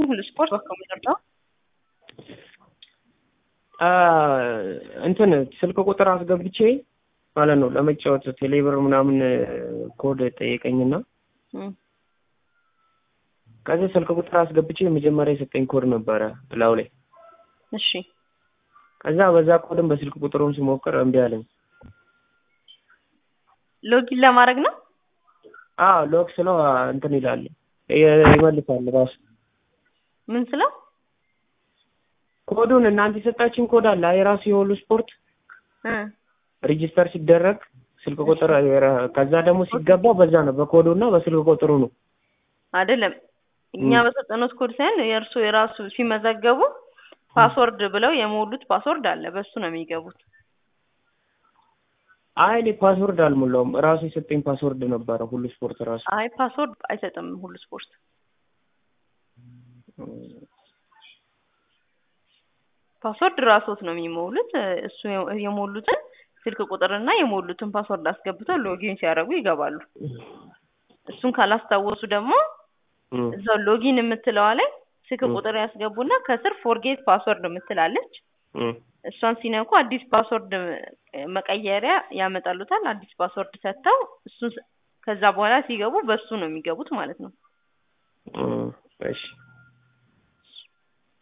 ሁሉ ስፖርት በኮምፒውተር ነው። እንትን ስልክ ቁጥር አስገብቼ ማለት ነው ለመጫወት ቴሌብር ምናምን ኮድ ጠየቀኝና ከዚህ ስልክ ቁጥር አስገብቼ መጀመሪያ የሰጠኝ ኮድ ነበረ እላው ላይ። እሺ ከዛ በዛ ኮድም በስልክ ቁጥሩም ስሞክር እምቢ አለኝ። ሎጊን ለማድረግ ነው። አዎ ሎክ ስለው እንትን ይላል ይመልሳል ራሱ። ምን ስለው ኮዱን እናንተ የሰጣችን ኮድ አለ የራሱ የሁሉ ስፖርት ሬጂስተር ሲደረግ ስልክ ቁጥር ከዛ ደግሞ ሲገባ በዛ ነው በኮዱ እና በስልክ ቁጥሩ ነው አይደለም። እኛ በሰጠነው ኮድ ሳይሆን የእርሱ የራሱ ሲመዘገቡ ፓስወርድ ብለው የሞሉት ፓስወርድ አለ፣ በሱ ነው የሚገቡት። አይ እኔ ፓስወርድ አልሞላውም። ራሱ የሰጠኝ ፓስወርድ ነበረ ሁሉ ስፖርት ራሱ። አይ ፓስወርድ አይሰጥም ሁሉ ስፖርት። ፓስወርድ ራሶት ነው የሚሞሉት። እሱ የሞሉትን ስልክ ቁጥርና የሞሉትን ፓስወርድ አስገብተው ሎጊን ሲያደርጉ ይገባሉ። እሱን ካላስታወሱ ደግሞ እዛው ሎጊን የምትለዋ ላይ ስልክ ቁጥር ያስገቡና ከስር ፎርጌት ፓስወርድ የምትላለች እሷን ሲነኩ አዲስ ፓስወርድ መቀየሪያ ያመጣሉታል። አዲስ ፓስወርድ ሰጥተው እሱን ከዛ በኋላ ሲገቡ በሱ ነው የሚገቡት ማለት ነው። እሺ